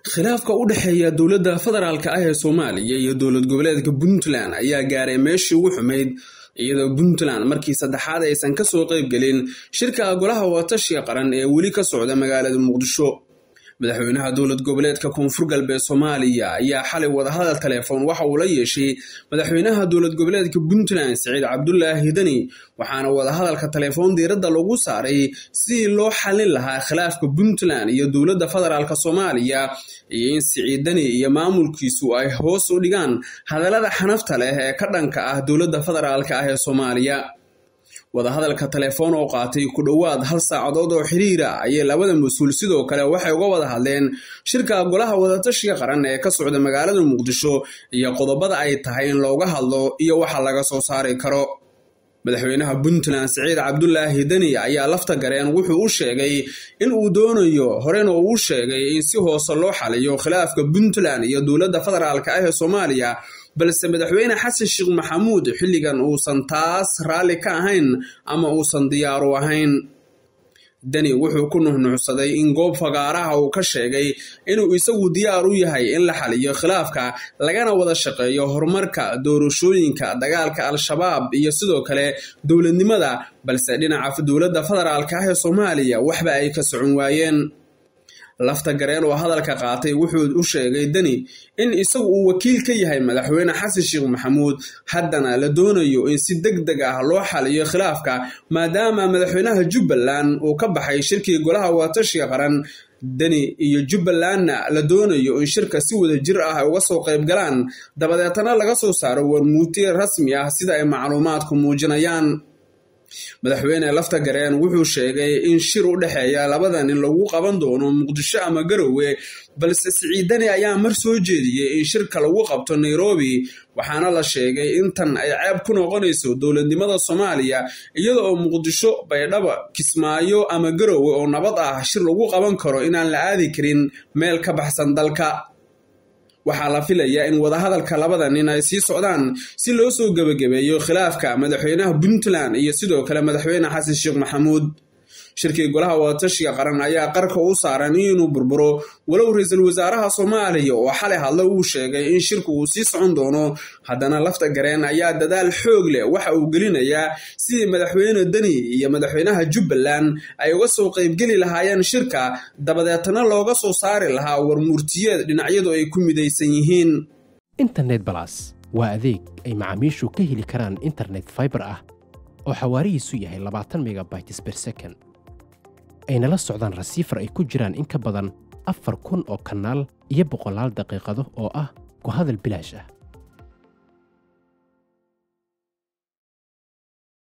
khilaafka u dhexeeya dowladda federaalk ah ee soomaaliya iyo dowlad goboleedka puntland ayaa gaaray meeshii ugu xumayd iyadoo puntland markii saddexaad aysan ka soo qaybgelin shirka golaha watashiga qaran ee weli ka socda magaalada muqdisho madaxweynaha dowlad goboleedka koonfur galbeed soomaaliya ayaa xalay wadahadal telefoon waxa uu la yeeshay madaxweynaha dowlad goboleedka puntland siciid cabdulaahi deni waxaana wadahadalka telefoon diiradda lagu saaray sidii loo xallin lahaa khilaafka puntland iyo dowladda federaalk soomaaliya iyo in siciid deni iyo maamulkiisu ay hoos u dhigaan hadallada xanafta leh ee ka dhanka ah dowladda federaalk ah ee soomaaliya wadahadalka telefoon oo qaatay ku dhowaad hal saacadood oo xiriira ayay labada mas-uul sidoo kale waxay uga wada hadleen shirka golaha wadatashiga qaran ee ka socda magaalada muqdisho iyo qodobada ay tahay in looga hadlo iyo waxa laga soo saari karo madaxweynaha puntland siciid cabdulaahi deni ayaa lafta gareen wuxuu u sheegay in uu doonayo horena uu sheegay in si hoose loo xaliyo khilaafka puntland iyo dowladda federaalk ah ee soomaaliya balse madaxweyne xasan sheekh maxamuud xilligan uusan taas raalli ka ahayn ama uusan diyaaru ahayn deni wuxuu ku nuxnuxsaday in goob fagaaraha uu ka sheegay inuu isagu diyaar u yahay in la xaliyo khilaafka lagana wada shaqeeyo horumarka doorashooyinka dagaalka al-shabaab iyo sidoo kale dowladnimada balse dhinaca dowladda federaalk ah ee soomaaliya waxba ay ka socon waayeen lafta gareen oo hadalka qaatay wuxuu u sheegay deni in isagu uu wakiil ka yahay madaxweyne xasan sheekh maxamuud haddana la doonayo in si deg deg ah loo xaliyo khilaafka maadaama madaxweynaha jubbaland uu ka baxay shirkii golaha watashiga qaran deni iyo jubbalandna la doonayo in shirka si wada jir ah ay uga soo qayb galaan dabadeetana laga soo saaro warmuutiye rasmi ah sida ay macluumaadku muujinayaan madaxweyne lafta gareen wuxuu sheegay in shir u dhexeeya labadan in lagu qaban doono muqdisho ama garowe balse siciidani ayaa mar soo jeediyey in shirka lagu qabto nairobi waxaana la sheegay in tan ay ceeb ku noqonayso dowladnimada soomaaliya iyada oo muqdisho baydhaba kismaayo ama garowe oo nabad ah shir lagu qaban karo inaan la aadi karin meel ka baxsan dalka waxaa la filayaa in wadahadalka labada nin ay sii socdaan si loo soo gebagabeeyo khilaafka madaxweynaha puntland iyo sidoo kale madaxweyne xasan sheekh maxamuud shirkii golaha wadatashiga qaran ayaa qarka u saaran inuu burburo walow ra-iisul wasaaraha soomaaliya oo xalay hadlo uu sheegay in shirku uu sii socon doono haddana lafta gareen ayaa dadaal xoog leh waxa uu gelinayaa sidii madaxweyne deni iyo madaxweynaha jubbaland ay uga soo qaybgeli lahaayeen shirka dabadeetana looga soo saari lahaa warmuurtiyeed dhinacyadu ay ku midaysan yihiin internet balas waa adeeg ay macaamiishu ka heli karaan internet faibar ah oo xawaarihiisu yahay labaatan megabytes ber second ayna la socdaan rasiifar ay ku jiraan in ka badan afar kun oo kanaal iyo boqolaal daqiiqado oo ah ku hadal bilaash ah